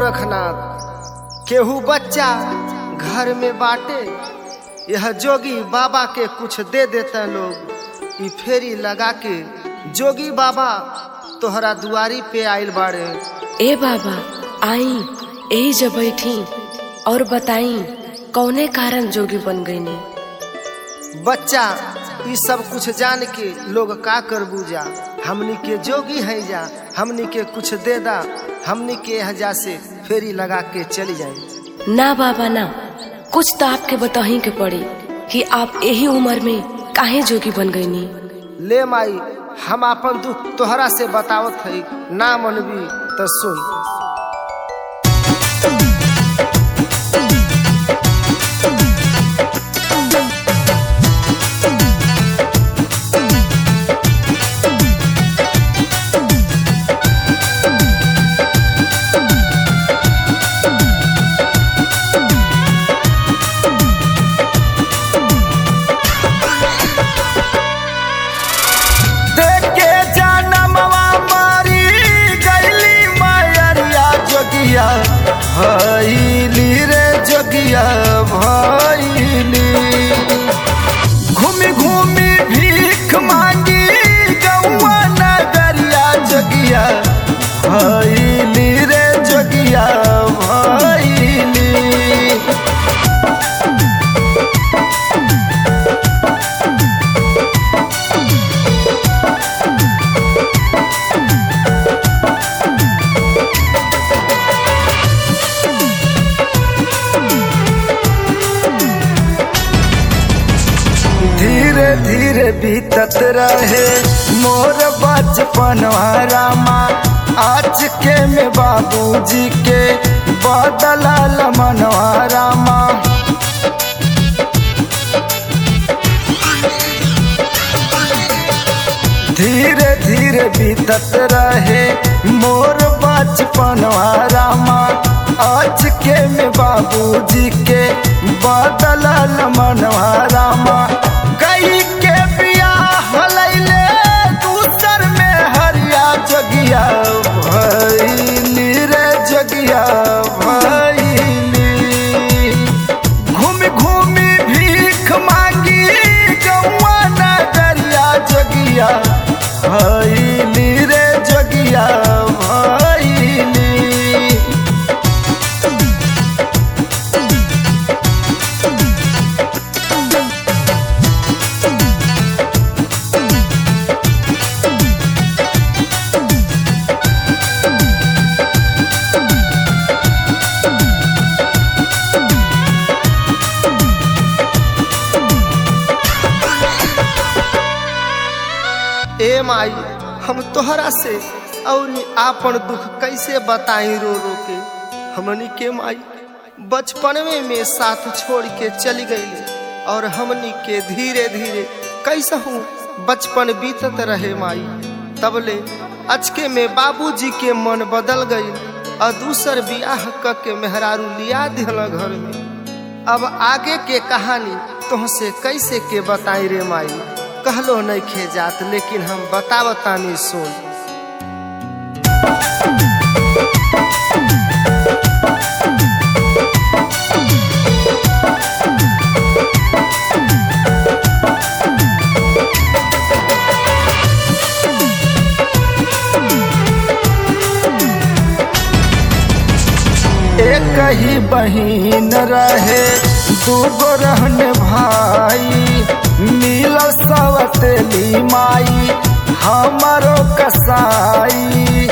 गोरखनाथ केहू बच्चा घर में बाटे यह जोगी बाबा के कुछ दे देते लोग ई फेरी लगा के जोगी बाबा तोहरा दुआरी पे आइल बाड़े ए बाबा आई यही जब बैठी और बताई कौने कारण जोगी बन गईनी बच्चा ई सब कुछ जान के लोग का कर बूजा हमनी के जोगी है जा हमनी के कुछ दे दा हमनी के हजा से फेरी लगा के चली जाए ना बाबा ना कुछ तो आपके बताही के पड़ी कि आप यही उम्र में काहे जोगी बन गईनी ले माई हम अपन दुख तोहरा से बतावत है ना मनबी तो सुन देखे जनमवा मारी गईली मायरिया जोगिया भैली रे जोगिया भैली घूमी घूमी भीख मांगी गौआ नगरिया जोगिया भैली रे जोगिया भैली धीरे धीरे बीतत रहे मोर बचपन रामा आज के में बाबूजी के बदलल मनवा रामा धीरे धीरे बीतत रहे मोर बचपन रामा आज के में बाबूजी के बदलल मनवा रामा कई के बियाह लैले दूसर में हरिया जगिया भैली रे जगिया भैली घूमी घूमी भीख मांगी गौआ नगरिया जगिया भैली रे जगिया भैली ए माई हम तोहरा से और आपन दुख कैसे बताई रो रो के हमनी के माई बचपनवे में साथ छोड़ के चली गई और हमनी के धीरे धीरे कैसा हूँ बचपन बीतत रहे माई तबले अचके में बाबूजी के मन बदल गई और दूसर बियाह क के मेहरारू लिया दिल घर में अब आगे के कहानी तुमसे कैसे के बताई रे माई कहलो नहीं खे जात लेकिन हम बतावतानी सुन एक ही बहिन रहे दूगो रहन भाई मिल सवतेली माई हमारो कसाई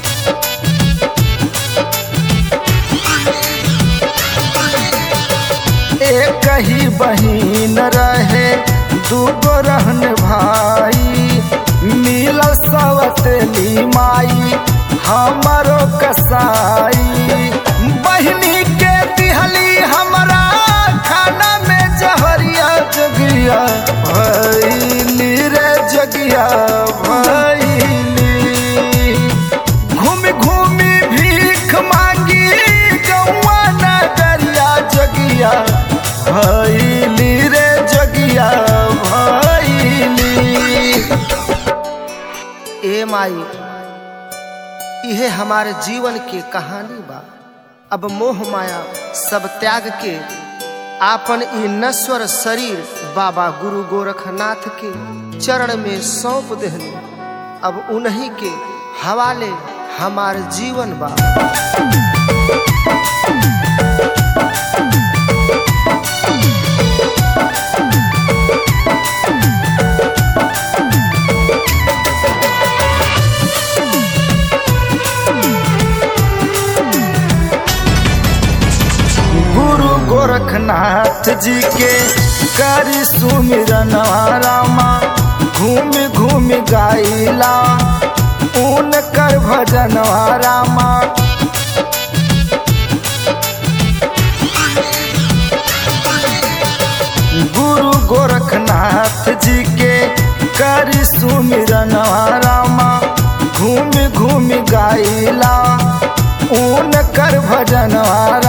एक ही बहिन रहे दूगो रहन भाई मिल सवतेली माई हमारो कसाई बहिनी के दिहली हमरा खाना में जहरिया जगिया भैली रे जगिया भैली घूमी घूमी भीख मांगी गौआ नगरिया जगिया भैली रे जगिया भैली ए माई इहे हमारे जीवन के कहानी बा अब मोह माया सब त्याग के आपन ई नश्वर शरीर बाबा गुरु गोरखनाथ के चरण में सौंप देहनी अब उन्हीं के हवाले हमार जीवन बा गुरु गोरखनाथ जी के करी सुमिरन रामा घूम घूम गाइला ऊन कर भजन रामा गुरु गोरखनाथ जी के करी सुमिरन रामा घूम घूम गाइला ऊन कर भजन